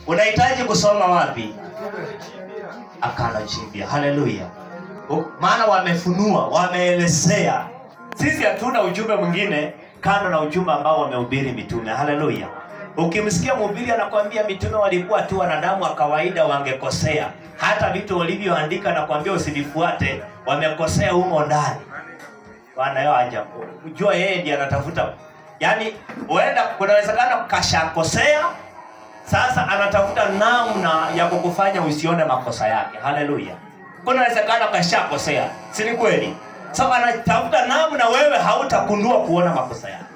unahitaji kusoma wapi akana jipya haleluya U- maana wamefunua wameelezea sisi hatuna ujumbe mwingine kando na ujumbe ambao wamehubiri mitume haleluya ukimsikia mhubiri anakwambia mitume walikuwa tu wanadamu wa kawaida wangekosea hata vitu walivyoandika na kuambia usinifuate wamekosea humo ndani bwana yo aja jua yeye ndiye anatafuta yaani huenda kunawezekana kashakosea sasa anatafuta namna ya kukufanya usione makosa yake haleluya kunawezekana kashakosea si ni kweli so anatafuta namna wewe hautakundua kuona makosa yake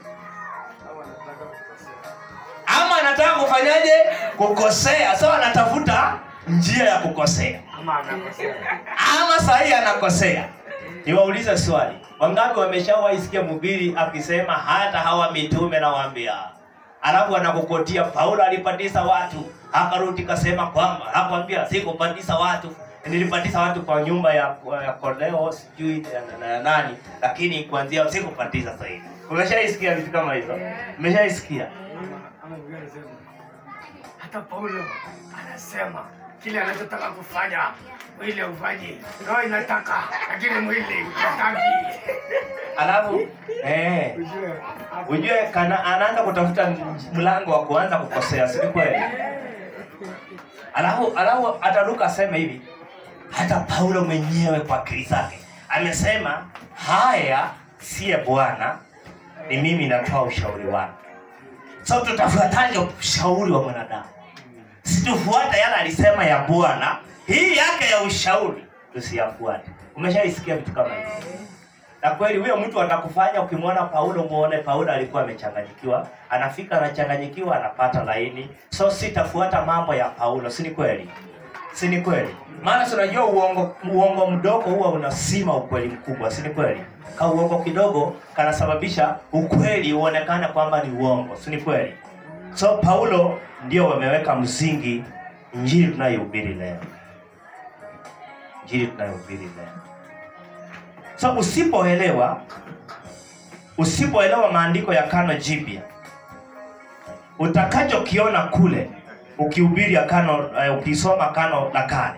ama anataka kufanyaje kukosea so anatafuta njia ya kukosea Ama anakosea. ama sahii anakosea niwaulize swali wangapi wameshawaisikia mhubiri akisema hata hawa mitume nawaambia alafu anakukotia paulo alipatisa watu akarudi kasema kwamba akwambia sikupatisa watu nilipatisa watu kwa nyumba ya, ya koleo sijui na- na- na nani lakini kuanzia sikupatisa sahivi umeshaisikia vitu kama hizo umeshaisikia Ama mwingine anasema, hata Paulo anasema kile anachotaka kufanya mwili haufanyi, roho inataka lakini mwili hataki. alafu eh, Ujue hapo ujue kana anaanza kutafuta mlango wa kuanza kukosea si ni kweli alafu alafu ataruka aseme hivi hata paulo mwenyewe kwa akili zake amesema haya siye bwana ni mimi natoa ushauri wangu so tutafuataje ushauri wa mwanadamu situfuata yale alisema ya bwana hii yake ya ushauri tusiyafuate umeshaisikia vitu kama hivi na kweli huyo mtu atakufanya ukimwona paulo muone paulo alikuwa amechanganyikiwa anafika anachanganyikiwa anapata laini so sitafuata mambo ya paulo si ni kweli si ni kweli maana si unajua uongo, uongo mdogo huwa unasima ukweli mkubwa si ni kweli ka uongo kidogo kanasababisha ukweli uonekane kwamba ni uongo si ni kweli so paulo ndio wameweka msingi injili tunayohubiri leo injili tunayohubiri leo so usipoelewa usipoelewa maandiko ya kano jipya utakachokiona kule ukihubiri kano uh, ukisoma kano la kale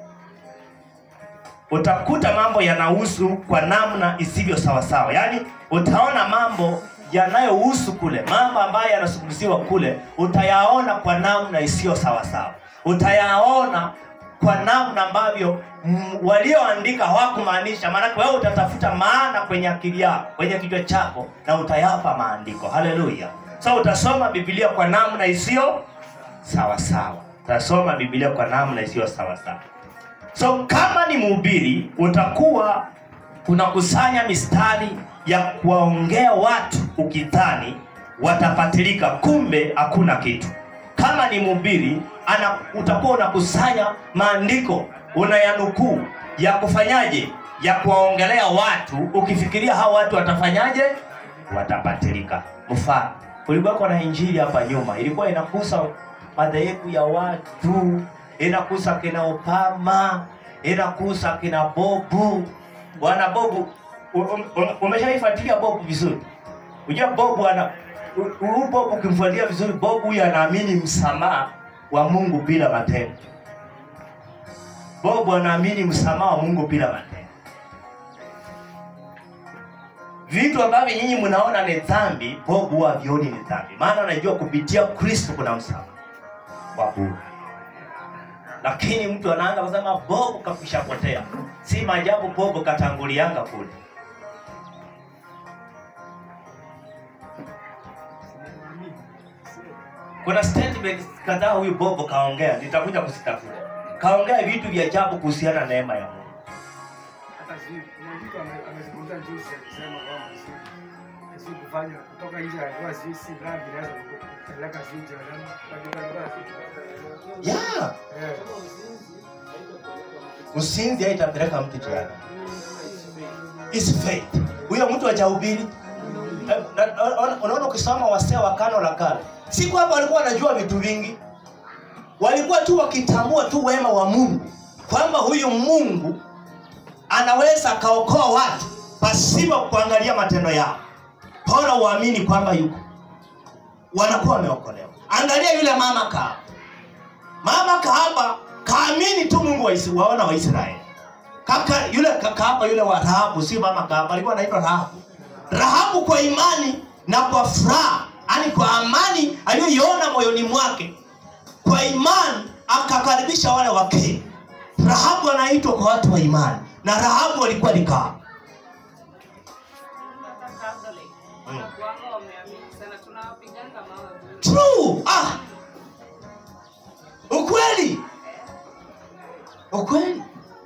utakuta mambo yanahusu kwa namna isivyo sawasawa yaani utaona mambo yanayohusu kule mambo ambayo yanazungumziwa kule utayaona kwa namna isiyo sawasawa utayaona kwa namna ambavyo mm, walioandika hawakumaanisha maanake wewe utatafuta maana kwenye akili yako kwenye kichwa chako na utayapa maandiko haleluya so utasoma biblia kwa namna isiyo sawasawa utasoma biblia kwa namna isiyo sawasawa so kama ni mhubiri utakuwa unakusanya mistari ya kuwaongea watu ukidhani watapatilika kumbe hakuna kitu kama ni mhubiri ana utakuwa unakusanya maandiko unayanukuu ya kufanyaje ya kuwaongelea watu ukifikiria hao watu watafanyaje watapatilika mfano kulikuwako na injili hapa nyuma ilikuwa inakusa madhehebu ya watu inakusa kina Obama, inakusa kina Bobu. Bwana Bobu, u- u- u- umeshaifuatilia Bobu vizuri? Unajua Bobu ana u- huyu Bobu ukimfuatilia vizuri, Bobu huyu anaamini msamaha wa Mungu bila matendo. Bobu anaamini msamaha wa Mungu bila matendo. Vitu ambavyo nyinyi mnaona ni dhambi, Bobu huwa havioni ni dhambi, maana anajua kupitia Kristo kuna msamaha wa bure lakini mtu anaanza kusema bobu kakushapotea si maajabu bobu katangulianga kule kuna statement kadhaa huyu bobo kaongea nitakuja kuzitafuta kaongea vitu vya ajabu kuhusiana na neema ya mungu hata si kuna mtu ame- amezungumza juzi akisema kwamba si si kufanya kutoka nje ya ndoa si si dhambi inaweza kupeleka si jehanamu katika ndoa si yeah. eh usinzi haitapeleka mtu jehanamu is faith huyo mtu hajahubiri Eh, na- na- unaona ukisoma wasee wa kano la kale si kwamba walikuwa wanajua vitu vingi walikuwa tu wakitambua tu wema wa mungu kwamba huyu mungu anaweza akaokoa watu pasipo kuangalia matendo yao bora uamini kwamba yuko wanakuwa wameokolewa angalia yule mama kaa aliamini tu mungu wa Isi- waona wa israeli kaka yule kaka hapa yule wa rahabu si mama kaka alikuwa anaitwa rahabu rahabu kwa imani na kwa furaha yani kwa amani aliyoiona moyoni mwake kwa imani akakaribisha wale wakeni rahabu anaitwa kwa watu wa imani na rahabu alikuwa ni kaa Mm. Wanakuanga wameamini sana, tunawapiganga mawe bure. true ah ukweli ukweli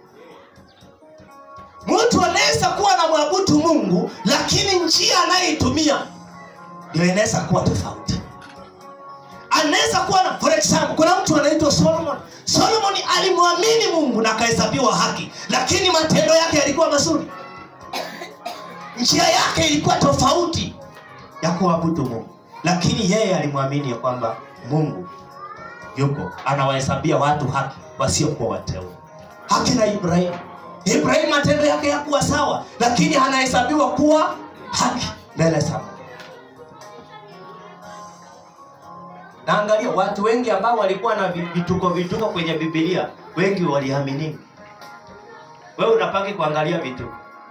mtu anaweza kuwa na mwabudu mungu lakini njia anayeitumia ndio inaweza kuwa tofauti anaweza kuwa na for example kuna mtu anaitwa solomon solomon alimwamini mungu na akahesabiwa haki lakini matendo yake yalikuwa mazuri njia yake ilikuwa tofauti ya kuabudu mungu lakini yeye alimwamini ya kwamba mungu yuko anawahesabia watu haki wasiokuwa wateule haki na ibrahimu ibrahimu matendo yake yakuwa sawa lakini anahesabiwa kuwa haki mbele za Mungu. na angalia watu wengi ambao walikuwa na vi- vituko vituko kwenye bibilia wengi waliamini wewe unapangi kuangalia vituko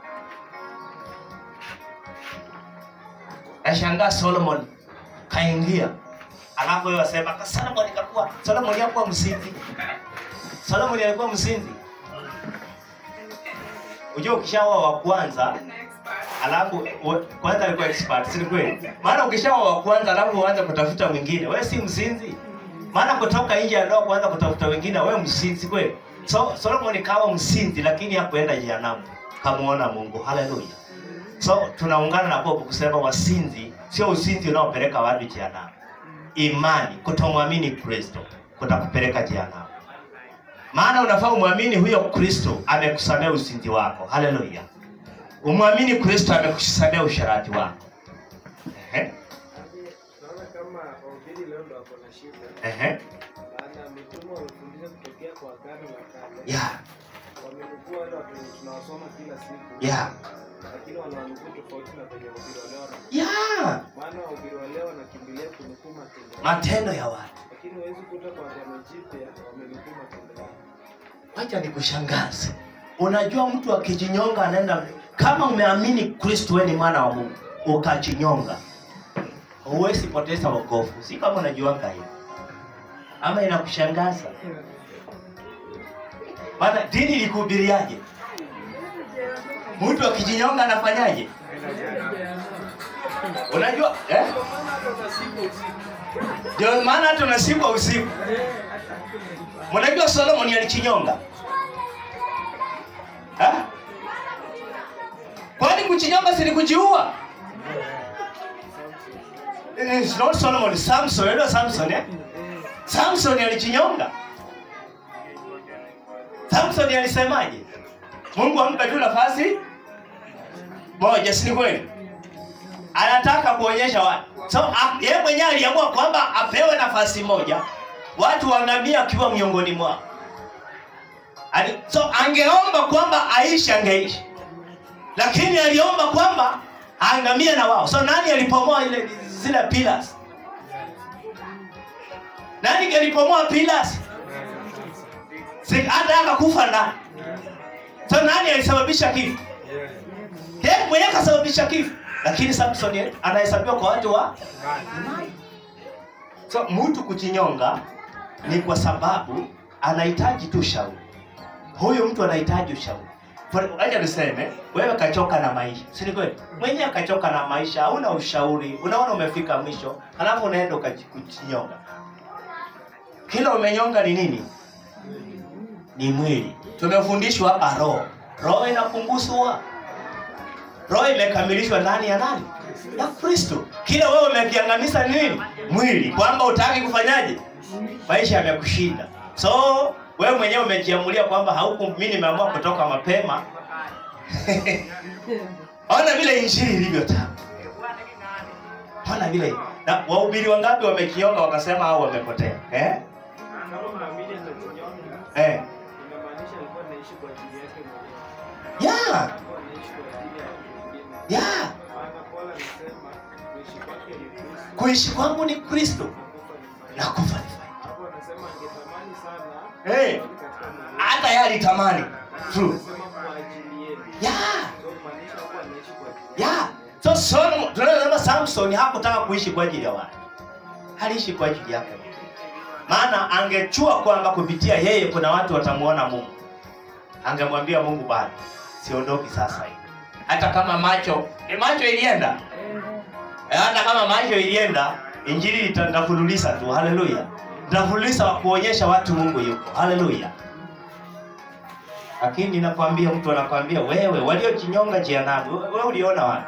nashangaa solomon kaingia alafu wewe wasema "Ka- solomon kakuwa solomon yakuwa msinzi solomon alikuwa msinzi ujua ukishaoa wa kwanza alafu wa- kwanza alikuwa expert si ni kweli maana ukishaoa wa kwanza alafu uanze kutafuta mwingine wewe si msinzi maana kutoka nje ya ndoa kuanza kutafuta wengine wewe msinzi kweli so solomon kawa msinzi lakini hakuenda jehanamu kamuona mungu haleluya so tunaungana na bobo kusema wasinzi sio usinzi unaopeleka watu jehanamu imani kutomwamini kristo kutakupeleka jehanamu maana unafaa umwamini huyo kristo amekusamea usinzi wako haleluya umwamini kristo amekusamea usharati wako Ehe, Naona kama wahubiri leo ndo wako na shida. ehe, Maana mitume wamefundisha kutokea kwa agano la kale. ya Wamenukuu wale watu wenye tunawasoma kila siku. ya Lakini wanawanukuu tofauti na penye wahubiri wa leo wana- ya Maana wahubiri wa leo wanakimbilia kunukuu matendo. matendo ya watu Lakini huwezi kuta kwa agano jipya wamenukuu matendo yao. wacha nikushangaze unajua mtu akijinyonga anaenda kama umeamini kristo wewe ni mwana wa mungu ukajinyonga huwezi poteza wokovu si kama unajuanga hiyo ama inakushangaza maana dini ilikuhubiriaje mtu akijinyonga anafanyaje unajua eh? ndio maana hata unasikwa usiku mnajua solomoni alichinyonga Eh? kwani kuchinyonga si ni kujiua It's not solomon samson unajua samson eh? samson alichinyonga samson alisemaje mungu ampe tu nafasi moja si ni kweli anataka kuonyesha watu so a- yeye mwenyewe aliamua kwamba apewe nafasi moja watu waangamia akiwa miongoni mwao Ali- so angeomba kwamba aishi angeishi lakini aliomba kwamba aangamie na wao so nani alipomoa ile zile pillars nani kalipomoa pillars Si- hata akakufa ndani so nani alisababisha kifo yeye mwenyewe kasababisha kifo lakini samson ye- anahesabiwa kwa watu wa so mtu kuchinyonga ni kwa sababu anahitaji tu ushauri huyu mtu anahitaji ushauri For- acha niseme wewe kachoka na maisha si ni kweli mwenyewe kachoka na maisha hauna ushauri unaona umefika mwisho alafu unaenda ukaji- kujinyonga kila umenyonga ni nini ni mwili tumefundishwa hapa roho roho inapunguzwa roho imekamilishwa ndani ya nani ya kristo kile wewe umekiangamiza ni nini mwili kwamba utaki kufanyaje maisha yamekushinda so wewe mwenyewe umejiamulia kwamba hauku mi nimeamua kutoka mapema ona vile injili ilivyo tamu ona vile na wahubiri wangapi wamekionga wakasema au wamepotea eh? Kama mwamini atajinyonga, Eh. inamaanisha alikuwa anaishi kwa ajili yake mwenyewe. Yeah. Alikuwa anaishi kwa ajili ya watu wengine. Yeah. Maana Paulo alisema kuishi kwake ni Kristo, kuishi kwangu ni kristo na kufa ni faida. na kufa ni faida Hapo Anasema angetamani sana hey, katika Mungu. hata yeye alitamani true Anasema kwa ajili yenu. yeah. So kumaanisha kuwa anaishi kwa ajili yeah. so Solomon tunasema Samson hakutaka kuishi kwa ajili ya watu aliishi kwa ajili yake Mungu. maana angechua kwamba kupitia yeye kuna watu watamuona Mungu angemwambia Mungu bado siondoki sasa hivi hata kama macho ni macho ilienda Eh, hata kama macho ilienda injili ita- itafululiza tu haleluya itafululiza kuonyesha watu mungu yuko haleluya lakini nakwambia mtu anakwambia wewe waliojinyonga jehanamu wewe uliona wapi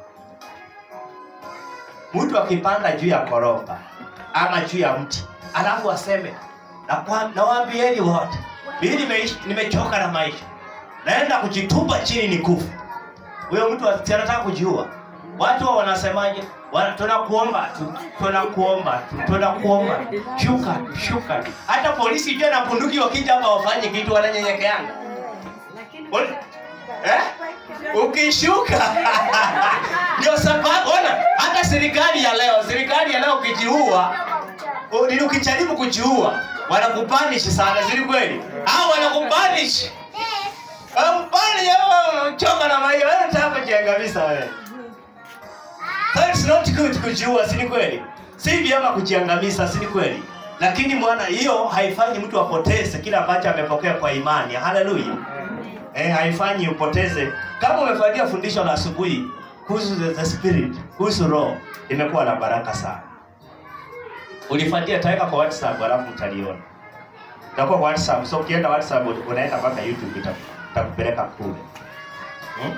mtu akipanda juu ya koroba ama juu ya mti alafu aseme "Nakwa- nawaambieni wote mimi nimeishi- nimechoka na maisha naenda kujitupa chini ni kufu huyo mtu asi- anataka kujiua watu wa wanasemaje Wana- tunakuomba tu tunakuomba tu tunakuomba tu. shuka tu, shuka tu. hata polisi jua na bunduki wakija hapa wafanye kitu wananyenyekeanga Uli- eh? ukishuka ndio sababu ona hata serikali ya leo serikali ya leo ukijiua u- ni ukijaribu kujiua wanakupanish sana siri kweli au wanakupanish Mpani choka na maisha wewe unataka kujiangamiza wewe. So it's not good kujiua, si ni kweli? Si vyema kujiangamiza, si ni kweli? Lakini mwana hiyo haifanyi mtu apoteze kile ambacho amepokea kwa imani. Haleluya. Eh, haifanyi upoteze. Kama umefuatia fundisho la asubuhi kuhusu the, the spirit, kuhusu roho, imekuwa la baraka sana. Ulifuatia taweka kwa WhatsApp alafu utaliona. Itakuwa kwa WhatsApp. So ukienda WhatsApp unaenda mpaka YouTube ita- itakupeleka kule. Hmm?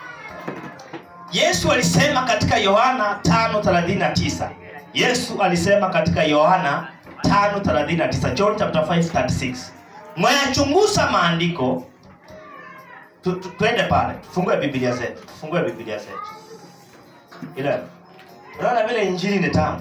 Yesu alisema katika Yohana 5:39. Yesu alisema katika Yohana 5:39, John chapter 5:36. Mwayachunguza maandiko tu, tu, twende pale tufungue biblia zetu tufungue biblia zetu ile unaona vile injili ni tamu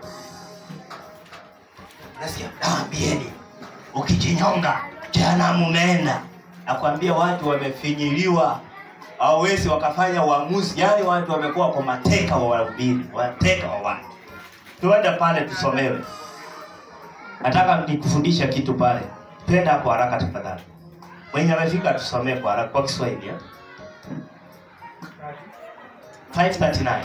nasikia naambieni ukijinyonga jehanamu umeenda nakwambia watu wamefinyiliwa hawawezi wakafanya uamuzi yaani watu wamekuwa kwa mateka wa wahubiri wateka wa watu tuende pale tusomewe nataka nikufundisha kitu pale twenda hapo haraka tafadhali mwenye amefika tusomee kwa haraka kwa kiswahili eh? 539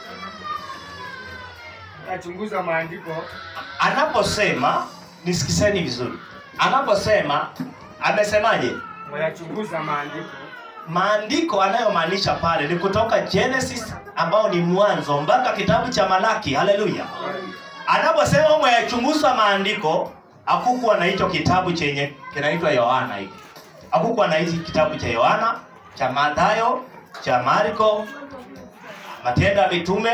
nachunguza maandiko anaposema nisikiseni vizuri anaposema amesemaje wayachunguza maandiko maandiko anayomaanisha pale ni kutoka genesis ambao ni mwanzo mpaka kitabu cha malaki haleluya anaposema mwayachunguza maandiko hakukuwa na hicho kitabu chenye kinaitwa yohana hiki hakukuwa na hichi kitabu cha yohana cha mathayo cha marko matendo ya mitume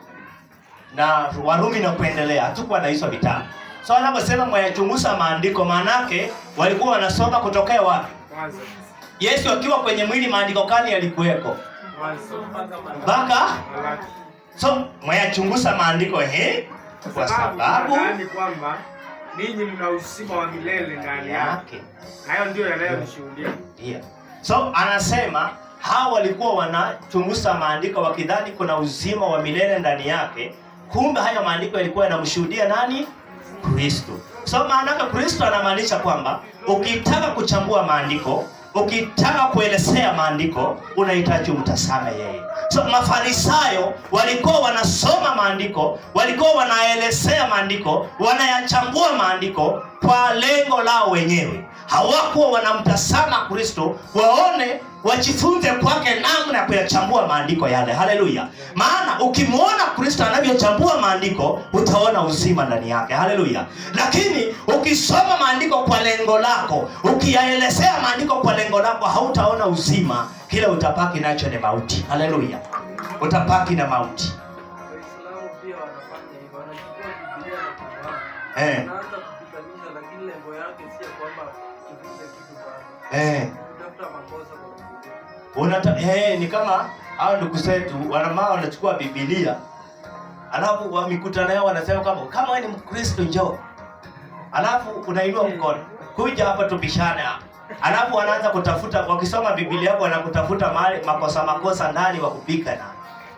na warumi na kuendelea hatukuwa na hizo vitabu so anaposema mwayachunguza maandiko maanake walikuwa wanasoma kutokea wapi mwanzo yesu akiwa kwenye mwili maandiko gani yalikuweko mwanzo mpaka Malaki. so mwayachunguza maandiko he kwa sababu nadhani kwamba ninyi mna uzima wa milele ndani yake yake hayo ndio yanayonishuhudia Ndio. So anasema hawa walikuwa wanachunguza maandiko wakidhani kuna uzima wa milele ndani yake, kumbe hayo maandiko yalikuwa yanamshuhudia nani? Kristo. So maanake Kristo anamaanisha kwamba ukitaka kuchambua maandiko, ukitaka kuelezea maandiko, unahitaji umtazame yeye. So Mafarisayo walikuwa wanasoma maandiko, walikuwa wanaelezea maandiko, wanayachambua maandiko kwa lengo lao wenyewe hawakuwa wanamtazama kristo waone wajifunze kwake namna ya kuyachambua maandiko yale haleluya maana ukimwona kristo anavyochambua maandiko utaona uzima ndani yake haleluya lakini ukisoma maandiko kwa lengo lako ukiyaelezea maandiko kwa lengo lako hautaona uzima kile utapaki nacho ni mauti haleluya utapaki na mauti Waislamu pia wanafanya hivyo, wanachukua Biblia na Qur'an. eh, Wanaanza kupitanisha, lakini lengo yake si ya kwamba tufunze kitu baya. eh. Kutafuta makosa kwa Biblia. Unata, eh, ni kama hao ndugu zetu wanamaa wanachukua Biblia alafu wa mikutano yao wanasema kama kama wewe ni Mkristo njoo, alafu unainua mkono kuja hapa tupishane hapa, alafu wanaanza kutafuta wakisoma Biblia yako wanakutafuta mahali makosa makosa ndani wa kupika na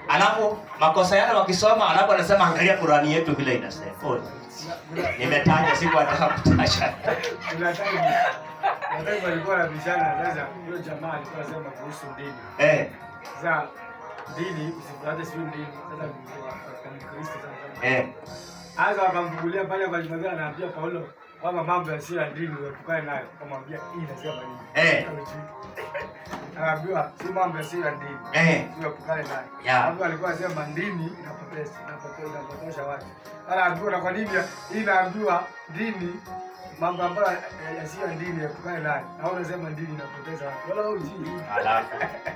alafu makosa yale wakisoma, alafu anasema angalia Qurani yetu vile inasema. Oh, nimetaja siku nataka kutaja. Kuna time kuna time walikuwa wanabishana sasa, huyo jamaa alikuwa anasema kuhusu dini. Eh, Sasa dini usifuate sio dini. Sasa ni Kristo sasa. eh, Sasa wakamfungulia pale kwa Jumapili anaambia Paulo kwamba mambo yasiyo ya dini uepukane nayo. Akamwambia hii inasema nini? Eh. Anaambiwa si mambo yasiyo ya dini. eh. Uepukane nayo. Yeah. Hapo alikuwa anasema dini inapoteza, inapoteza, inapotosha watu. Anaambiwa na kwa nini hii inaambiwa dini mambo ambayo yasiyo ya dini epukane nayo. Na wewe unasema dini inapoteza watu. Wala hujui. Alafu.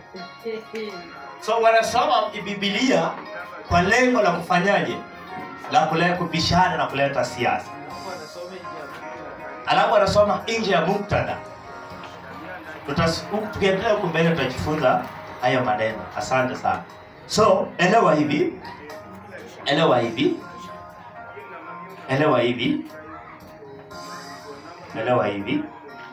So wanasoma Biblia kwa lengo la kufanyaje? La kuleta kubishana na kuleta siasa. Alafu wanasoma nje ya muktadha. Tutas- huku Tukiendelea huku mbele tutajifunza hayo maneno. Asante sana. So elewa hivi, elewa hivi, elewa hivi, elewa hivi.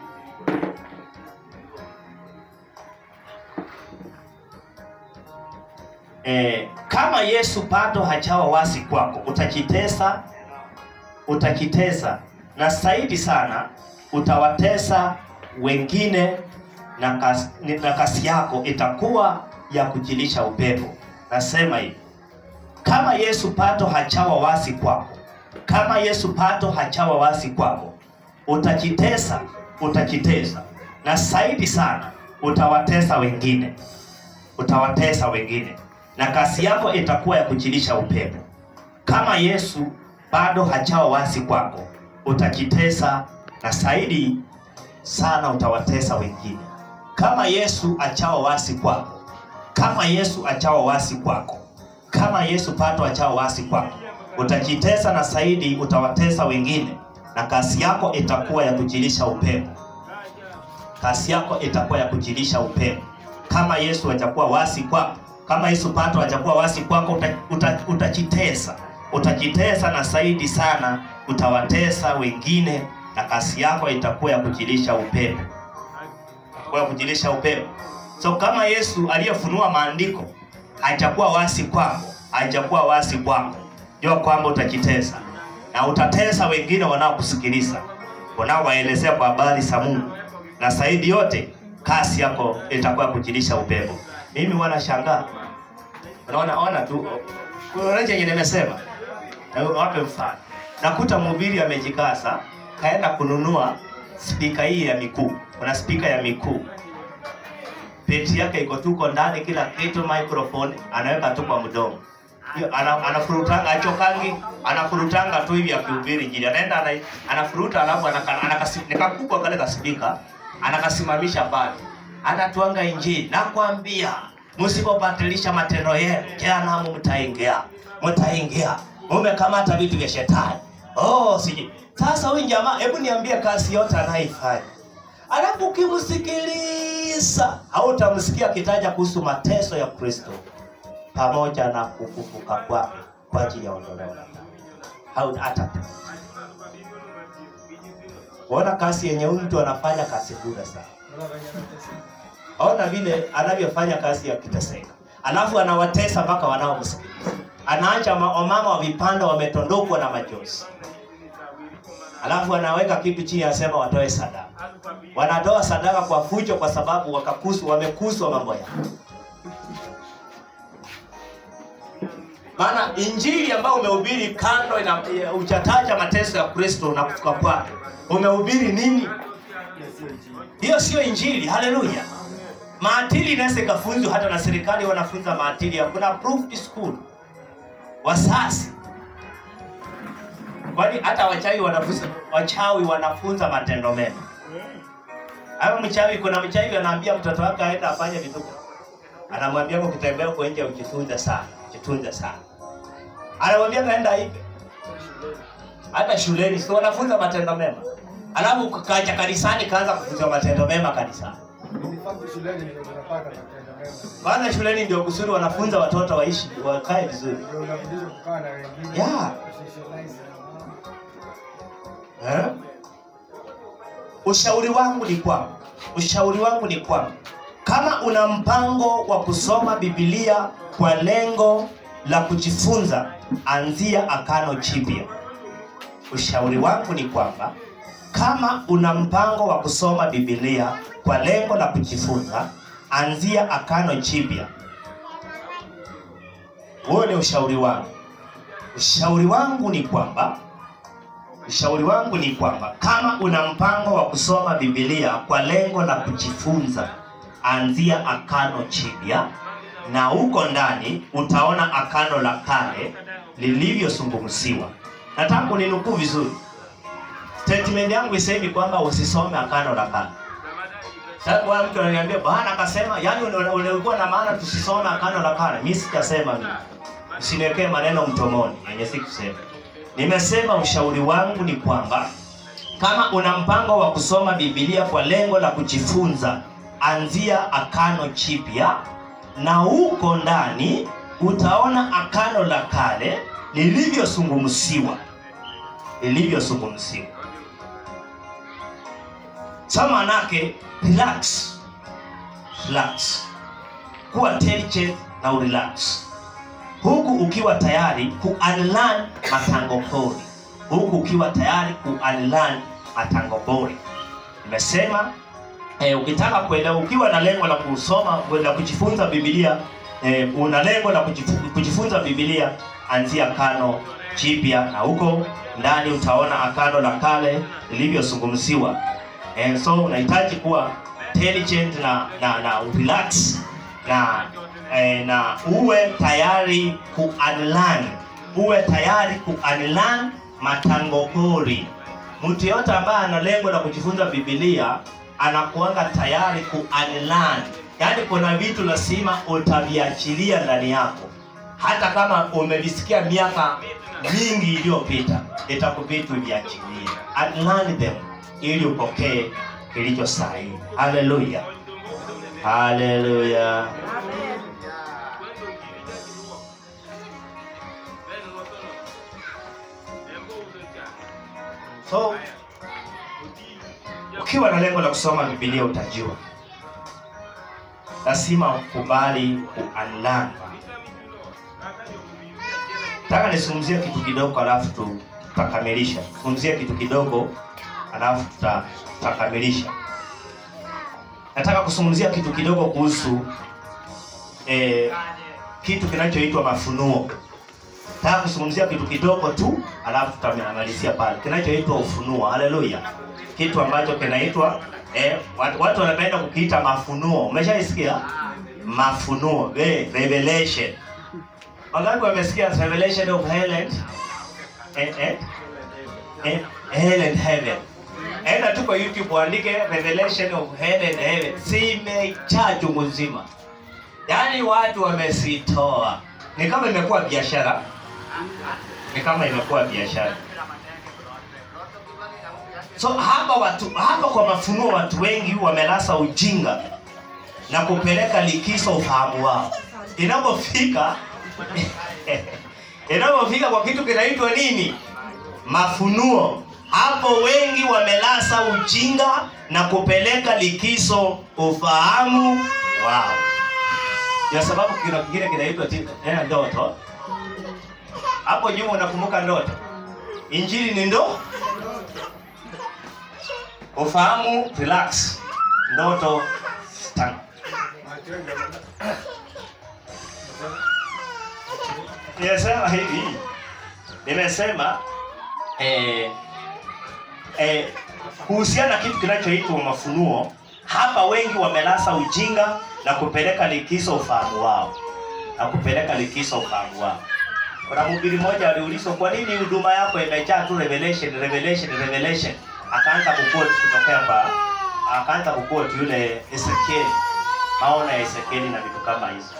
eh, kama Yesu bado hajawa wasi kwako, utajitesa, utajitesa na zaidi sana utawatesa wengine na kasi, na kasi yako itakuwa ya kujilisha upepo. Nasema hivi, kama Yesu bado hajawa wasi kwako, kama Yesu bado hajawa wasi kwako, utajitesa, utajitesa na zaidi sana utawatesa wengine utawatesa wengine na kasi yako itakuwa ya kujilisha upepo. Kama Yesu bado hajawa wasi kwako, utajitesa na zaidi sana utawatesa wengine. Kama Yesu achawa wasi kwako, kama Yesu achawa wasi kwako, kama Yesu bado achawa wasi kwako, utajitesa na zaidi utawatesa wengine, na kasi yako itakuwa ya kujilisha upepo kasi yako itakuwa ya kujilisha upepo. Kama Yesu hajakuwa wasi kwako, kama Yesu pato hajakuwa wasi kwako, uta, uta, utajitesa, utajitesa na zaidi sana utawatesa wengine, na kasi yako itakuwa ya kujilisha upepo, kwa kujilisha upepo. So kama Yesu aliyefunua maandiko hajakuwa wasi kwako, hajakuwa wasi kwako, jua kwamba utajitesa na utatesa wengine wanaokusikiliza, wanaowaelezea kwa habari za Mungu na zaidi yote kasi yako itakuwa kujilisha upepo. Mimi wanashangaa, unaona ona tu kuna chenye nimesema, na wape mfano. Nakuta mhubiri amejikasa kaenda kununua spika hii ya mikuu, kuna spika ya mikuu peti yake iko tuko ndani, kila kitu, microphone anaweka tu kwa mdomo Hiyo, ana, anafurutanga achokangi anafurutanga tu hivi akihubiri injili anaenda ana, anafuruta alafu anaka- anakasi- nikakubwa kale kaspika anakasimamisha pale anatuanga injili nakwambia msipobatilisha matendo yenu jehanamu mtaingia mtaingia mumekamata vitu vya shetani oh siji sasa huyu jamaa hebu niambie kazi yote anayoifanya alafu ukimsikiliza hautamsikia akitaja kuhusu mateso ya kristo pamoja na kufufuka kwake kwa ajili ya ondoleo la dhambi. Hau- hata ona kazi yenye huyu mtu anafanya kazi bure sana. Ona vile anavyofanya kazi ya kiteseka, alafu anawatesa mpaka wanaomsikiliza. Anaacha ma- wamama wa vipanda wametondokwa na machozi, alafu anaweka kitu chini, anasema watoe sadaka. Wanatoa sadaka kwa fujo, kwa sababu wakakusu, wamekuswa mambo yao. maana injili ambayo umehubiri kando ina uchataja mateso ya Kristo na kufuka kwake, umehubiri nini? Hiyo sio injili. Haleluya! Maadili inaweza ikafunzwa hata na serikali, wanafunza maadili. Kuna approved school wasasi, kwani hata wachawi wanafunza, wachawi wanafunza matendo mema. Hayo mchawi, kuna mchawi anaambia mtoto wake aende afanye vituko, anamwambia ukitembea huko nje ujitunze sana, ujitunze sana anamwambia kaenda hivi hata shuleni si wanafunza matendo mema alafu kaja kanisani kaanza kufunza matendo mema kanisani shuleni ndio tunapata matendo mema. kwanza shuleni ndio kusudi wanafunza watoto waishi wakae vizuri Ndio unafundishwa kukaa na wengine. Yeah. Socialize na wao. eh? ushauri wangu ni kwamba ushauri wangu ni kwamba kama una mpango wa kusoma Biblia kwa lengo la kujifunza, anzia Agano Jipya. Ushauri wangu ni kwamba kama una mpango wa kusoma Biblia kwa lengo la kujifunza, anzia Agano Jipya. Huo ni ushauri wangu. Ushauri wangu ni kwamba ushauri wangu ni kwamba kama una mpango wa kusoma Biblia kwa lengo la kujifunza, anzia Agano Jipya, na huko ndani utaona Agano la Kale lilivyozungumziwa. Nataka uninukuu vizuri. Statement yangu isemi kwamba usisome Agano la Kale. Sasa kwa mtu ananiambia bwana akasema, yani ulikuwa na maana tusisome Agano la Kale. Mimi sijasema mimi. Usiniwekee maneno mtomoni yenye sikusema. Nimesema ushauri wangu ni kwamba kama una mpango wa kusoma Biblia kwa lengo la kujifunza, anzia Agano Jipya, na huko ndani utaona Agano la Kale lilivyozungumziwa, lilivyozungumziwa. Sa manake relax, relax, kuwa intelligent na urelax huku ukiwa tayari ku unlearn matango pori, huku ukiwa tayari ku unlearn matango pori. Nimesema eh, ukitaka kuelewa, ukiwa na lengo la kusoma la kujifunza Biblia eh, una lengo la kujifu- kujifunza Biblia, anzia Agano Jipya, na huko ndani utaona Agano la Kale lilivyozungumziwa. Eh, so unahitaji kuwa intelligent na na, na relax na eh, na uwe tayari ku unlearn, uwe tayari ku unlearn matango pori. Mtu yote ambaye ana lengo la kujifunza Biblia anakuanga tayari ku unlearn, yaani kuna vitu lazima utaviachilia ndani yako, hata kama umevisikia miaka mingi iliyopita, itakubidi uviachilie, unlearn them ili upokee kilicho sahihi. Haleluya, haleluya. So ukiwa na lengo la kusoma Biblia utajua, lazima ukubali ku unlearn. Nataka nisungumzie kitu kidogo, alafu tu- tutakamilisha. Zungumzie kitu kidogo, alafu tuta- tutakamilisha. Nataka kuzungumzia kitu kidogo kuhusu eh, kitu kinachoitwa mafunuo. Nataka kuzungumzia kitu kidogo tu, alafu tutamalizia pale, kinachoitwa ufunuo. Haleluya, kitu ambacho kinaitwa eh, watu, watu wanapenda kukiita mafunuo. Umeshaisikia mafunuo, eh, revelation. Wangapi wamesikia revelation of Helen? Eh, eh, eh, hell and heaven. Enda tu kwa YouTube uandike revelation of hell and heaven, zimejaa chungu nzima. Yaani watu wamesitoa, ni kama imekuwa biashara, ni kama imekuwa biashara. So hapa watu hapa kwa mafunuo, watu wengi wamelasa ujinga na kupeleka likizo ufahamu wao. Inapofika inapofika kwa kitu kinaitwa nini? Mafunuo, hapo wengi wamelasa ujinga na kupeleka likizo ufahamu wao, ya sababu kuna kingine kinaitwa ti- eh, ndoto. Hapo nyuma unakumbuka ndoto, injili ni ndo ufahamu, relax, ndoto stand. Nimesema hivi, nimesema eh, eh, kuhusiana na kitu kinachoitwa mafunuo. Hapa wengi wamelasa ujinga na kupeleka likizo ufahamu wao, na kupeleka likizo ufahamu wao. Kuna mhubiri mmoja aliulizwa, kwa nini huduma yako imejaa tu revelation revelation revelation? Akaanza kuquote kutokea pa, akaanza kuquote yule Ezekiel, maono ya Ezekieli na vitu kama hizo.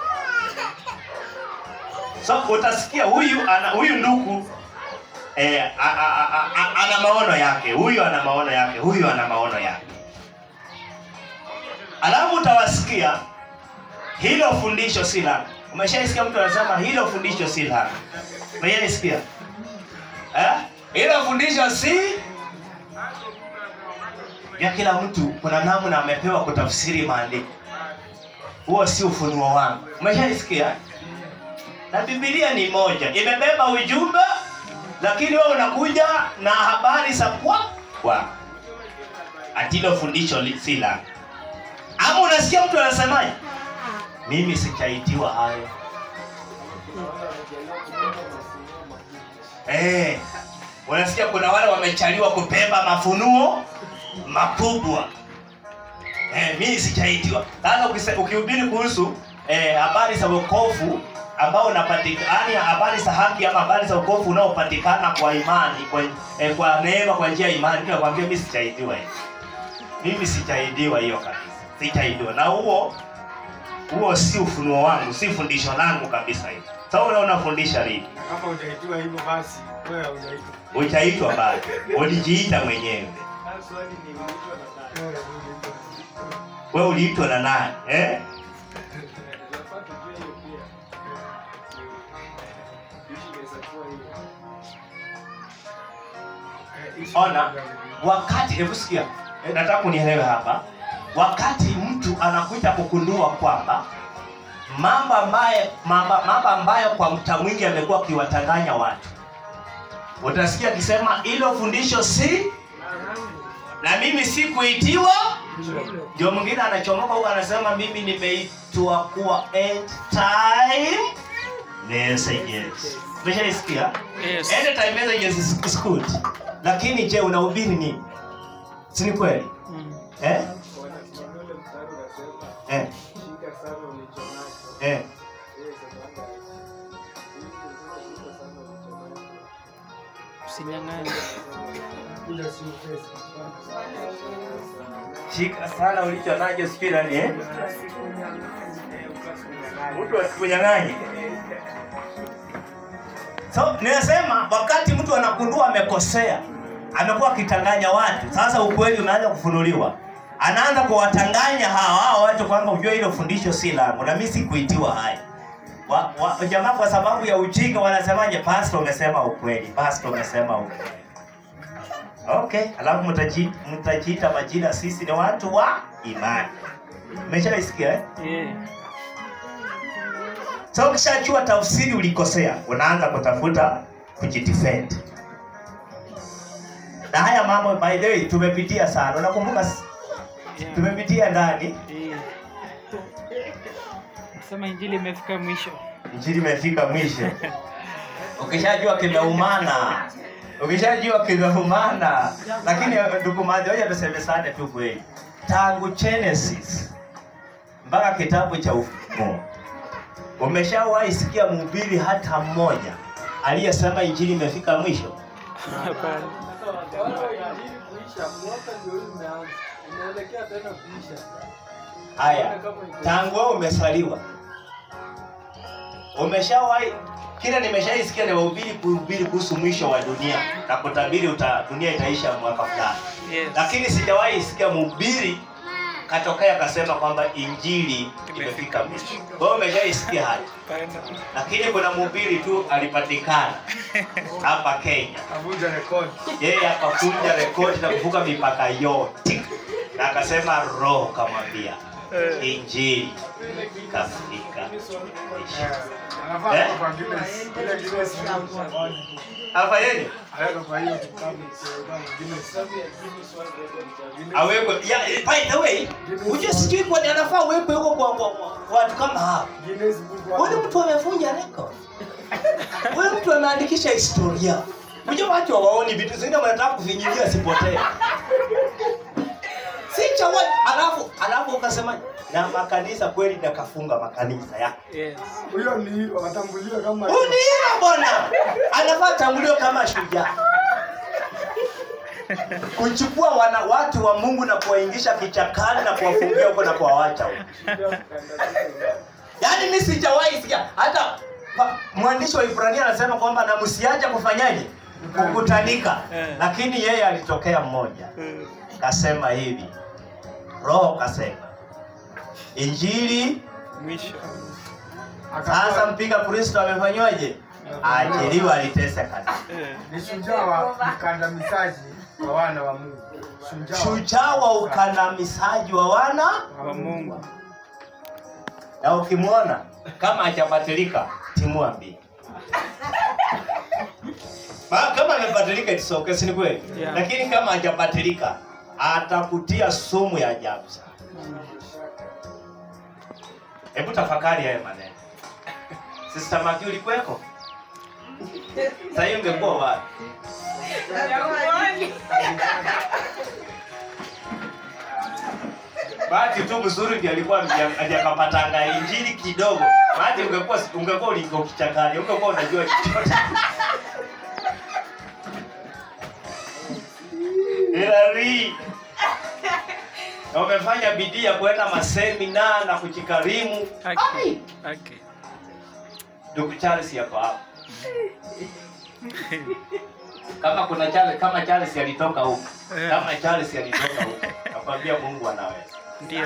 So utasikia huyu ana huyu ndugu eh, a, a, a, a, a, ana maono yake, huyu ana maono yake, huyu ana maono yake. Alafu utawasikia hilo fundisho si langu. Umeshaisikia mtu anasema hilo fundisho si langu? Umeshaisikia? Eh? Hilo fundisho si ya kila mtu. Kuna namna amepewa kutafsiri maandiko. Huo si ufunuo wangu. Umeshaisikia? na bibilia ni moja imebeba ujumbe lakini wewe unakuja na habari za kwa kwa atilo fundisho li- si la ama unasikia mtu anasemaje mimi sichaitiwa hayo eh, unasikia kuna wale wamechaliwa kubeba mafunuo makubwa eh, mimi sichaitiwa sasa ukise- ukihubiri kuhusu eh, habari za wokovu ambao unapatikana yani habari za haki ama habari za wokovu unaopatikana kwa imani kwa, eh, kwa neema kwa njia ya imani mimi nakwambia mimi sichaitiwa hiyo mimi sichaitiwa hiyo kabisa sichaitiwa na huo huo si ufunuo wangu si fundisho langu kabisa hiyo sasa so, unafundisha lini Na kama hujaitiwa hivyo basi wewe haujaitwa. uchaitwa bado ulijiita mwenyewe Wewe hujaitwa. we uliitwa na nani eh? Eh, issue ona ni gani? wakati hebu sikia eh, nataka unielewe hapa wakati mtu anakuja kugundua kwamba mambo ambaye mambo mambo ambayo kwa mta mwingi amekuwa akiwatanganya watu utasikia akisema hilo fundisho si na mimi sikuitiwa ndio mwingine anachomoka huko anasema mimi nimeitwa kuwa end time messages umeshaisikia Yes. end time messages is, is good lakini je unahubiri nini si ni kweli Mm. eh? Eh, eh. Usinyang'anye. Kuja si upesi. shika sana ulicho nacho sijui nani eh? mtu asikunyang'anye so ninasema wakati mtu anagundua amekosea amekuwa akitanganya watu sasa ukweli umeanza kufunuliwa anaanza kuwatanganya hawa hawa watu kwamba ujue hilo fundisho si langu na mimi sikuitiwa haya wa, wa, jamaa kwa sababu ya ujinga wanasemaje pastor umesema ukweli pastor umesema ukweli okay alafu mtaji- mtajiita majina sisi ni watu wa imani umeshaisikia eh? Yeah. so ukishajua tafsiri ulikosea unaanza kutafuta kujidefend na haya mambo by the way tumepitia sana unakumbuka s- Yeah. tumepitia ndani Yeah. Sema injili imefika mwisho. injili imefika mwisho ukishajua kimeumana ukishajua kimeumana lakini ndugu maji hoja tusemesane tu kweli tangu genesis mpaka kitabu cha ufunuo umeshawahi sikia mhubiri hata mmoja aliyesema injili imefika mwisho Hapana. haya tangu wewe umesaliwa umeshawahi kila nimeshaisikia ni wahubiri kuhubiri kuhusu mwisho wa dunia na kutabiri uta, dunia itaisha mwaka fulani Yes. lakini sijawahi sikia mhubiri katokea akasema kwamba injili imefika mwisho kwa hiyo umeshaisikia haya Hapana. lakini kuna mhubiri tu alipatikana hapa kenya Kavunja rekodi. yeye akakunja rekodi na kuvuka mipaka yote na akasema roho kamwambia injili kafika mwisho. Eh, anafaa Eh? kuwa kwa Guinness. Ile Guinness ni- afanyeni Aweka kwa hiyo kitabu, kwa Guinness. awekwe ya, eh, by the way ujue sijui kwani anafaa awekwe huko kwa, kwa, kwa watu kama hao Guinness Book of- huyu mtu amefunja record huyu mtu ameandikisha historia ujue watu hawaoni vitu zingine wanataka kuvinyilia sipotee si cha wa- alafu alafu ukasema na makanisa kweli nakafunga makanisa ya Yes. Huyo ni watambuliwa kama huyu ni yeye bwana anafaa tambuliwe kama shujaa kuchukua wana watu wa mungu na kuwaingisha kichakani na kuwafungia huko na kuwawacha huko yaani mi sijawahi sikia hata pa- mwandishi wa ibrania anasema kwamba na msiache kufanyaje kukutanika Eh. lakini yeye alitokea mmoja Mm. kasema hivi roho kasema injili Mwisho. sasa akawa mpiga kristo amefanywaje aajiriwa aliteseka Eh. ni shujaa wa mkandamizaji wa wana wa Mungu. Shujaa wa- shujaa wa ukandamizaji wa wana Wa Mungu. na ukimwona kama hajabatilika usimwambie. Ma- Kama amebadilika it's okay, si ni kweli? Yeah. Lakini kama hajabadilika atakutia sumu ya ajabu sana. Hebu tafakari haya maneno. Sister Magi ulikuweko? Sasa hiyo ungekuwa wapi? Bahati tu mzuri ndiye alikuwa haja- hajakapatanga injili kidogo. Bahati ungekuwa ungekuwa uliko kichakani, ungekuwa unajua chochote. Hilary. Na umefanya bidii ya kwenda masemina na kujikarimu. Okay. Okay. Ndugu Charles yako hapa. Kama kuna Charles, kama Charles alitoka huko. Kama Charles alitoka huko. Nakwambia Mungu anaweza. Ndio.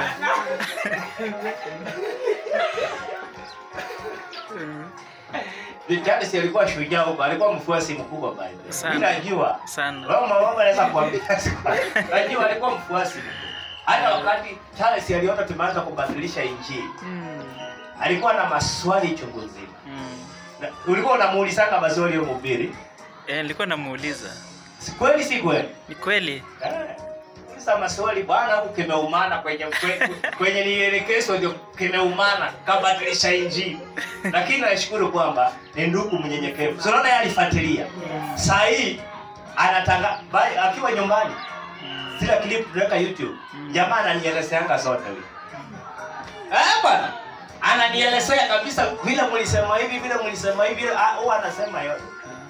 Mm, Ni Charles alikuwa shujaa huko, alikuwa mfuasi mkubwa bali. Sana. Mimi najua. Sana. Wewe mama anaweza kuambia. Najua alikuwa mfuasi. mkubwa. Hata wakati Charles aliona tumeanza kubadilisha injili, Mm, alikuwa na maswali chungu nzima. mm. Na- Ulikuwa unamuulizanga maswali ya mhubiri? Eh, nilikuwa namuuliza. Si kweli si kweli? Ni kweli? Eh, Sasa maswali bwana, huku kimeumana kwenye kwe- kwenye nielekezo ndio kimeumana, kabadilisha injili. Lakini nashukuru kwamba ni ndugu mnyenyekevu. So, unaona yeye alifuatilia. Saa hii anatanga bai- akiwa nyumbani zile clip tunaweka YouTube. Jamaa ananielezeanga zote huyo. Eh bwana. Ananielezea kabisa vile mlisema hivi vile mlisema hivi ah, huwa anasema yote.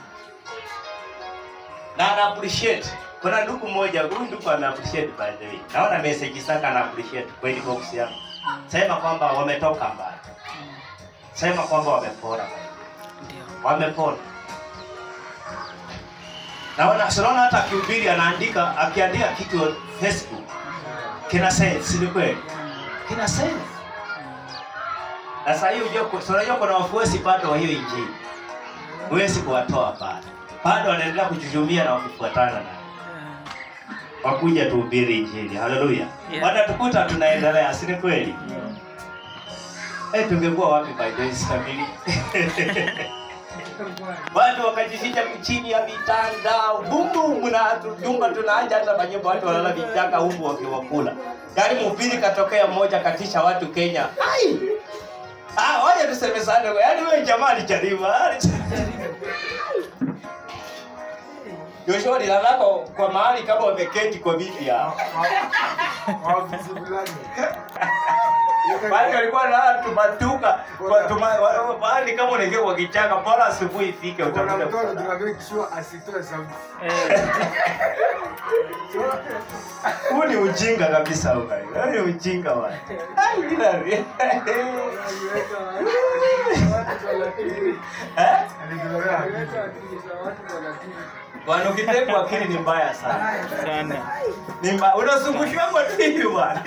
Na ana appreciate. Kuna ndugu mmoja, huyu ndugu ana appreciate by the way. Naona message zake ana appreciate kwa inbox yangu. Sema kwamba wametoka mbali. Sema kwamba wamepona. Ndio. Wamepona. Naona sinaona hata akihubiri anaandika akiandika kitu Facebook. Kina sense, si ni kweli? Kina sense. Na sasa hiyo unajua so unajua kuna wafuasi bado wa hiyo injili. Huwezi kuwatoa bado. Bado wanaendelea kuchuchumia na wakifuatana nayo. Wakuja tuhubiri injili. Haleluya. Yeah. Watatukuta tunaendelea, si ni kweli? Eh, tungekuwa wapi by the way stamili? Watu wakajificha chini ya vitanda, bumbum na jumba tunaanja hata manyumba watu walala vitaka huku wakiwakula. Yaani mhubiri katokea mmoja katisha watu Kenya. Ai! Ah, waje tuseme sana. Yaani wewe jamaa alijaribu. Joshua lilalako kwa mahali kama wameketi kwa bibi yao. Bali walikuwa na tumatuka kwa tuma wa- bali kama unaingia kwa kichaka bora asubuhi ifike Kuna utakuja. mtoto kupata. tunaambia kishua asitoe sauti. Eh, Huu ni ujinga kabisa huko. Huu ni ujinga bwana. Ai, Hilary. Eh? Bwana ukitekwa akili ni mbaya sana. sana. Ni mbaya. Unazungushwa kwa nini bwana?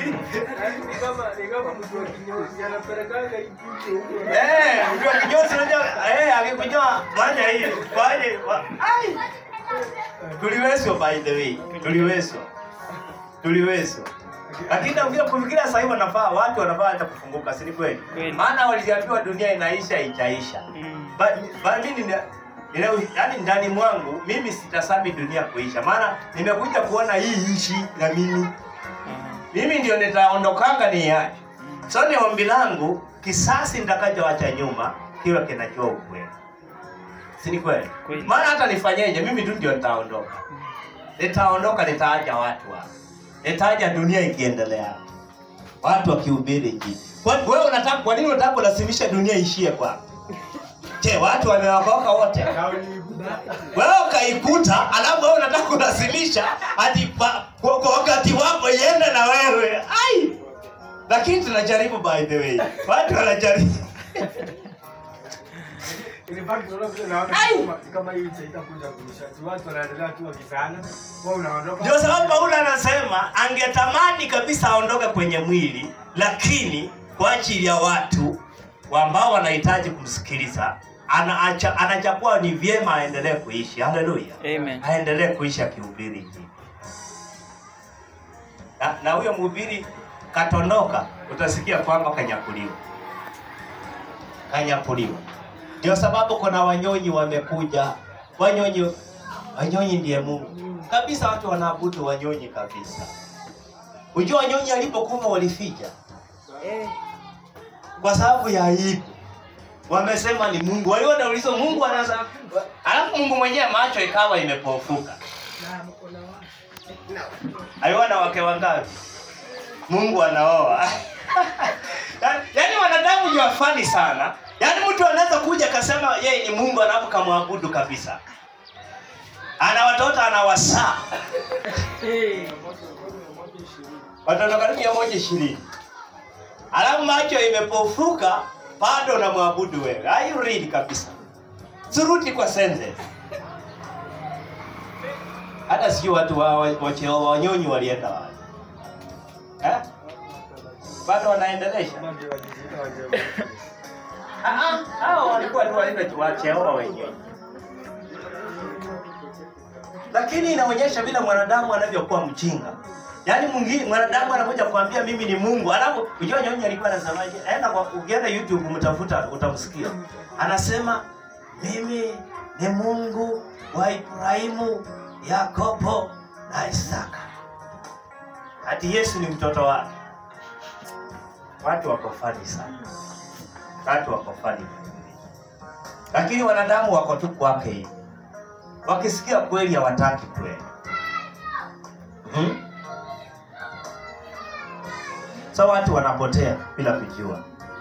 Eh, ndio kinyozi unajua eh akikunywa fanya hii. Fanye. wa- Ai. Tuliwezwa by the way. Tuliwezwa. Tuliwezwa. Lakini nafikiri kufikiria sasa hivi wanafaa watu wanafaa hata kufunguka, si ni kweli? Kweli. Maana waliambiwa dunia inaisha itaisha. Mm, Ba- ba- mimi nina ina, yani ndani mwangu mimi sitasami dunia kuisha, maana nimekuja kuona hii nchi na mimi ah, mimi ndio nitaondokanga ni yache. So ni ombi langu kisasi nitakachoacha nyuma kiwe kinajua ukweli, si ni kweli? Kweli. Maana hata nifanyeje, mimi tu ndio nitaondoka, nitaondoka, nitaacha watu hapa, nitaacha dunia ikiendelea, watu wakihubiri injili. Kwa wewe unataka, kwa nini unataka kulazimisha dunia ishie kwako? Je, watu wameokoka wote? Wewe ukaikuta, alafu wewe unataka kulazimisha hadi pa- kwa kwa wakati wako iende na wewe. Ai! Lakini tunajaribu by the way. Watu wanajaribu. Ilibaki tunaona vile naona Ai! kama- kama hii nchi haitakuja kuisha. Tu watu wanaendelea tu wakizana. Wewe unaondoka. Ndio sababu Paulo anasema angetamani kabisa aondoke kwenye mwili, lakini kwa ajili ya watu ambao wanahitaji kumsikiliza anaacha anachagua ni vyema aendelee kuishi. Haleluya. Amen. aendelee kuishi akihubiri injili. Na, na huyo mhubiri katondoka, utasikia kwamba kanyakuliwa, kanyakuliwa. Ndio sababu kuna wanyonyi wamekuja. Wanyonyi, wanyonyi ndiye Mungu kabisa. Watu wanaabudu wanyonyi kabisa. Ujua wanyonyi alipokufa walificha kwa sababu ya aibu. Wamesema ni Mungu. Waliona ulizo Mungu anaweza, alafu Mungu mwenyewe macho ikawa imepofuka. Aliona wake wangapi? Mungu anaoa. yaani wanadamu ni wafani sana. Yaani mtu anaweza kuja akasema yeye ni Mungu alafu kamwabudu kabisa. Ana watoto anawasaa. Watoto karibu mia moja ishirini. Alafu macho imepofuka bado unamwabudu wewe. Are you real kabisa? Suruti kwa sense. Hata sio watu wa wa- wacheo wanyonyi walienda wapi? Eh? Bado wanaendelesha. Ah, ah, hao walikuwa tu walienda wacheoa wenyewe. Lakini inaonyesha vile mwanadamu anavyokuwa mjinga. Yaani mwingine mwanadamu anakuja kuambia mimi ni Mungu. Alafu unajua nyonyi alikuwa anasemaje? Enda kwa ukienda YouTube mtafuta utamsikia. Anasema mimi ni Mungu wa Ibrahimu, Yakobo na Isaka. Ati Yesu ni mtoto wake. Watu wako fani sana. Watu wako fani. Lakini wanadamu wako tu kwake hivi. Wakisikia kweli hawataki kweli. Hmm? So watu wanapotea bila kujua.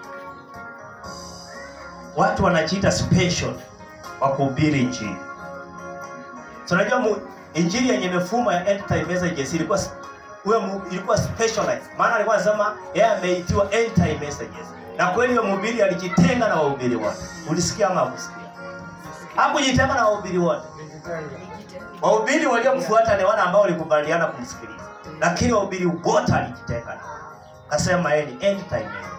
Watu wanajiita special wa kuhubiri injili. So unajua mu- injili yenye mifumo ya end time messages ilikuwa s- huyo mu- ilikuwa specialized. Maana alikuwa anasema yeye ameitiwa end time messages. Na kweli huyo mhubiri alijitenga na wahubiri wote. Ulisikia ama hukusikia? Hakujitenga na wahubiri wote. Wahubiri waliomfuata ni wale ambao walikubaliana kumsikiliza, lakini wahubiri wote alijitenga nao, akasema yeye ni end time man.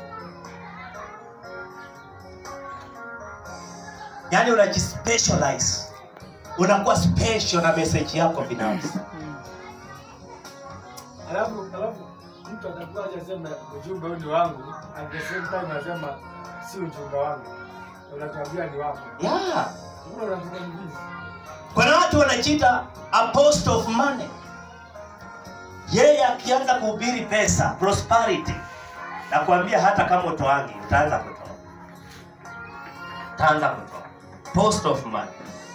Yaani unajispecialize, unakuwa special na message yako binafsi. Alafu alafu mtu atakuwa hajasema ujumbe huu ni wangu, at the same time anasema si ujumbe wangu. Unatuambia ni wako. Yeah. Mbona unatukambizi? Kuna watu wanajiita apostle of money. Yeye akianza kuhubiri pesa, prosperity, nakwambia hata kama utoangi, utaanza kutoa, utaanza kutoa. Apostle of money.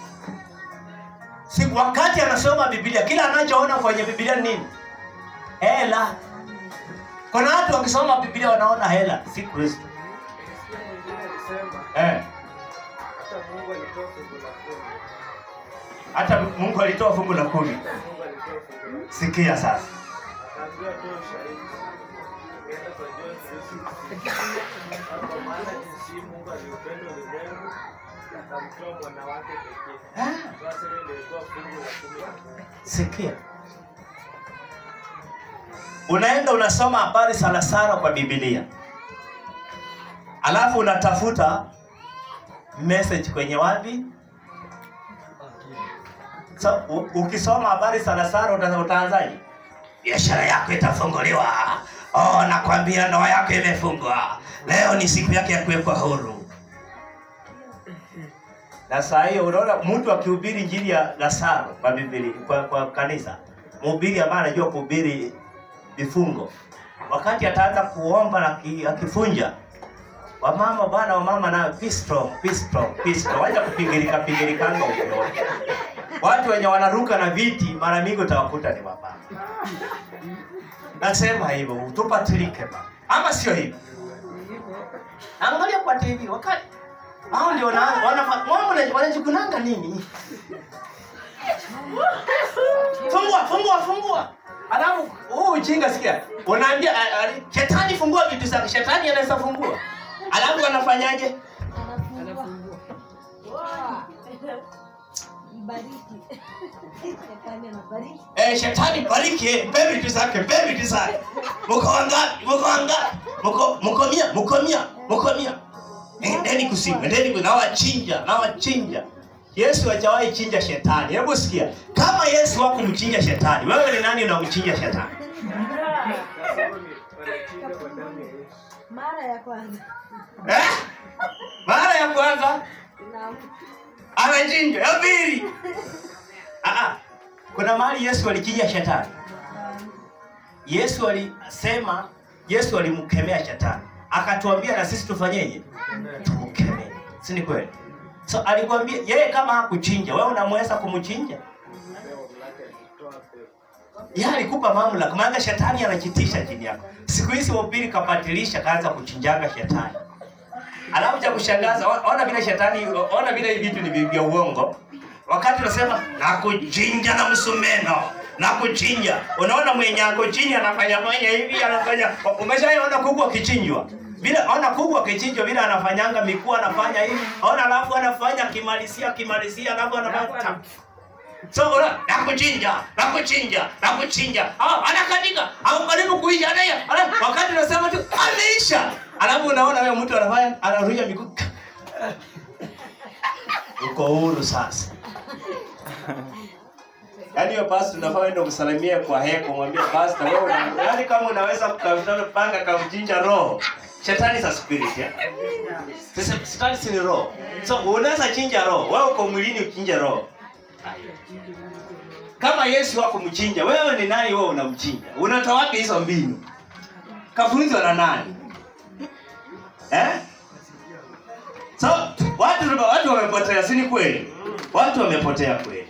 Si wakati anasoma Biblia, kila anachoona kwenye Biblia ni nini? Hela. Kuna watu wakisoma Biblia wanaona hela, si Kristo. Sikia mwingine alisema Eh, hata Mungu alitoa fungu la kumi. hata Mungu alitoa fungu la kumi. Mungu alitoa fungu la kumi. Sikia sasa. Akaambiwa toa ushahidi. Ukaenda kwa John 3:16. Kwa maana jinsi hii Mungu aliupenda ulimwengu akamtoa mwana wake pekee. Ah. Sasa hiyo ndio ilikuwa fungu la kumi la kumi. Sikia, unaenda unasoma habari sana sana kwa Biblia, alafu unatafuta message kwenye wapi? So, u- ukisoma habari sana sana uta- utaanzaje? Biashara yako itafunguliwa. Oh, nakwambia ndoa yako imefungwa. Leo ni siku yake ya kuwekwa huru. Na saa hiyo unaona mtu akihubiri injili ya Lazaro kwa Biblia kwa, kwa kanisa, mhubiri ambaye anajua kuhubiri vifungo, wakati ataanza kuomba na ki- akifunja wamama bwana, wamama na be strong, be strong, be strong, wacha kupingirika pingirikanga ovyo. Watu wenye wanaruka na viti mara mingi utawakuta ni wamama. Nasema hivyo tupatilike ba, ama sio hivyo? Angalia kwa TV wakati hao ndio wana wana wana- wanajikunanga nini? Fungua, fungua, fungua. Alafu huu ujinga sikia. Unaambia a- a- shetani fungua vitu zake. Shetani anaweza fungua. Alafu anafanyaje? Ibariki. Shetani anabariki. Eh, shetani bariki, eh, mpe vitu zake, mpe vitu zake. Mko wangapi? Mko wangapi? Mko mko mia, mko mia, mko mia. Endeni kusimu, endeni ku- nawachinja, nawachinja. Yesu hajawahi chinja shetani. Hebu sikia, kama Yesu hakumchinja shetani, wewe ni nani unamchinja shetani? Sasa huo ni wanachinja kwa damu ya Yesu. Mara ya kwanza. eh? mara ya kwanza Naam. amechinjwa ya pili Ah, ah. kuna mahali yesu alichinja shetani yesu alisema yesu alimkemea shetani akatuambia na sisi tufanyeje tumkemee si ni kweli so alikwambia yeye kama hakuchinja wewe unamweza kumchinja yeye alikupa mamlaka maana shetani anajitisha chini yako siku hizi wapili kapatilisha kaanza kuchinjaga shetani alafu cha kushangaza o- ona vile shetani ona vile hivi vitu ni vya uongo wakati unasema nakuchinja na msumeno nakuchinja unaona mwenye ako chini anafanya fanya hivi anafanya umeshaona kuku akichinjwa vile ona kuku akichinjwa vile anafanyanga mikuu anafanya hivi ona alafu anafanya akimalizia akimalizia alafu anafanya tap. so una nakuchinja nakuchinja nakuchinja ah anakatika au karibu kuisha naye Ala- wakati unasema tu ameisha alafu unaona wewe mtu anafanya anaruja miguu uko huru sasa yaani hiyo basi tunafaa enda kumsalimia kwa heko mwambie pastor wewe una- yaani kama unaweza kupanga kamchinja roho shetani sa spirit ya sasa shetani si ni roho so unaweza chinja roho wewe uko mwilini uchinje roho kama yesu hakumchinja wewe ni nani wewe unamchinja unatoa wapi hizo mbinu kafunzwa na nani eh? so watu watu wamepotea si ni kweli watu wamepotea kweli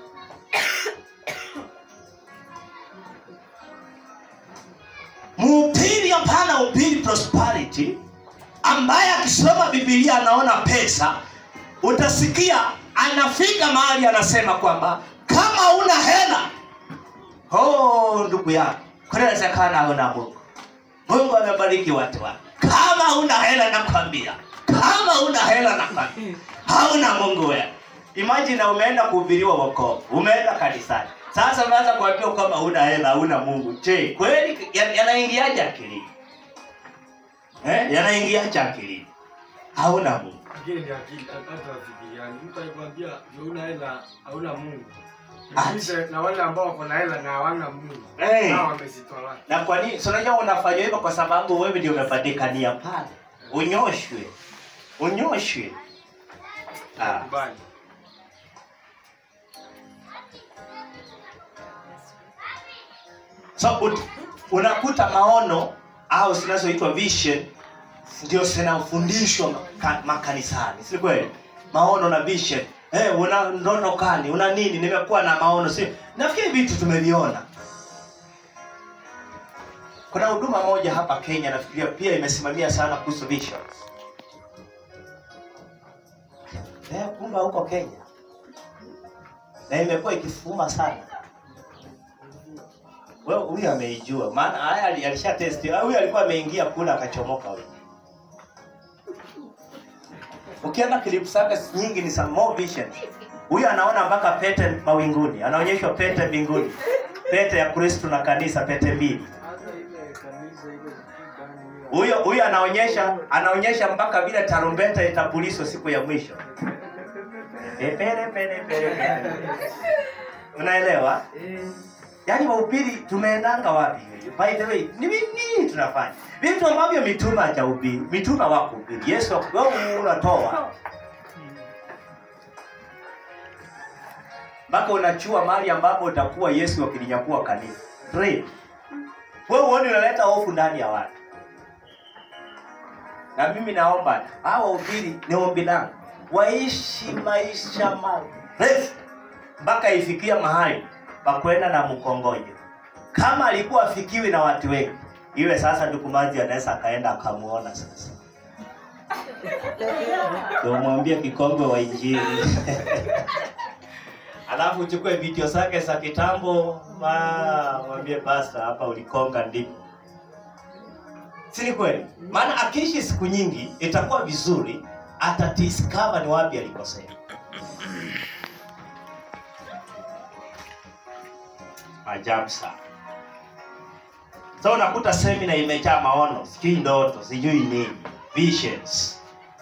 mhubiri hapana upili prosperity ambaye akisoma bibilia anaona pesa utasikia anafika mahali anasema kwamba kama una hela oh, ndugu yangu kunawezekana hauna mungu mungu amebariki watu wake kama una hela nakwambia kama una hela nakwambia hauna mungu wewe imagine umeenda kuhubiriwa wokovu umeenda kanisani sasa unaanza kuambiwa kwamba una hela hauna mungu je kweli ya- yanaingiaje akilini eh? yanaingiaje akilini hauna mungu Lakini ni akili hata wafikiriani. Mtu akikwambia hauna hela, hauna Mungu. Ati. Jiulize na wale ambao wako na hela na hawana Mungu. Eh. Nao wamezitoa wapi? na kwa nini so unajua unafanya hivyo kwa sababu wewe ndio umepatikania pale unyoshwe unyoshwe ah. Kubali. so ut, unakuta maono au zinazoitwa vision ndio zinafundishwa maka- makanisani si kweli maono na vision eh una ndoto kani una nini nimekuwa na maono si nafikiri vitu tumeviona kuna huduma moja hapa kenya nafikiria pia imesimamia sana kuhusu visions eh kumbe huko kenya na imekuwa ikifuma sana wewe huyu ameijua maana haya ali- alisha test huyu alikuwa ameingia kula akachomoka huyu ukienda clip zake nyingi ni some more vision huyu anaona mpaka pete mawinguni anaonyeshwa pete mbinguni pete ya kristo na kanisa pete mbili Hata ile kanisa ile gani hiyo. huyo huyo anaonyesha anaonyesha mpaka vile tarumbeta itapulizwa siku ya mwisho Eh, pere, pere, pere, pere. unaelewa yaani wahubiri tumeendanga wapi by the way ni nini tunafanya vitu ambavyo mitume hajahubiri mitume hawakuhubiri yesu haku- wewe unatoa mpaka unachua mahali ambapo utakuwa yesu akilinyakua kanisa Three. wewe uone unaleta hofu ndani ya watu na mimi naomba hawa wahubiri ni ombi langu waishi maisha marefu mpaka ifikia mahali pakwenda na mkongojo kama alikuwa afikiwi na watu wengi iwe sasa ndukumaji anaweza akaenda akamuona sasa umwambie kikombe wa injili alafu uchukue video zake za kitambo ma- mwambie pasta hapa ulikonga ndipo si ni kweli maana akiishi siku nyingi itakuwa vizuri atadiscover ni wapi alikosea ajabu sana so unakuta semina imejaa maono sijui ndoto sijui nini visions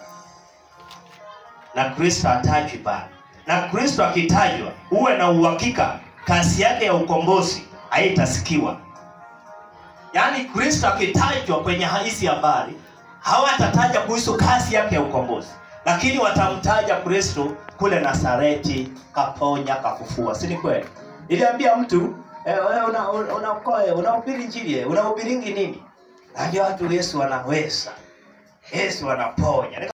na kristo hatajwi pale na kristo akitajwa uwe na uhakika kazi yake ya ukombozi haitasikiwa yaani kristo akitajwa kwenye hizi habari hawatataja kuhusu kazi yake ya ukombozi lakini watamtaja kristo kule nasareti kaponya kafufua si ni kweli iliambia mtu eh, wewe una- una- unaokoe unahubiri njili eh, unahubiringi nini naambia watu yesu anaweza yesu anaponya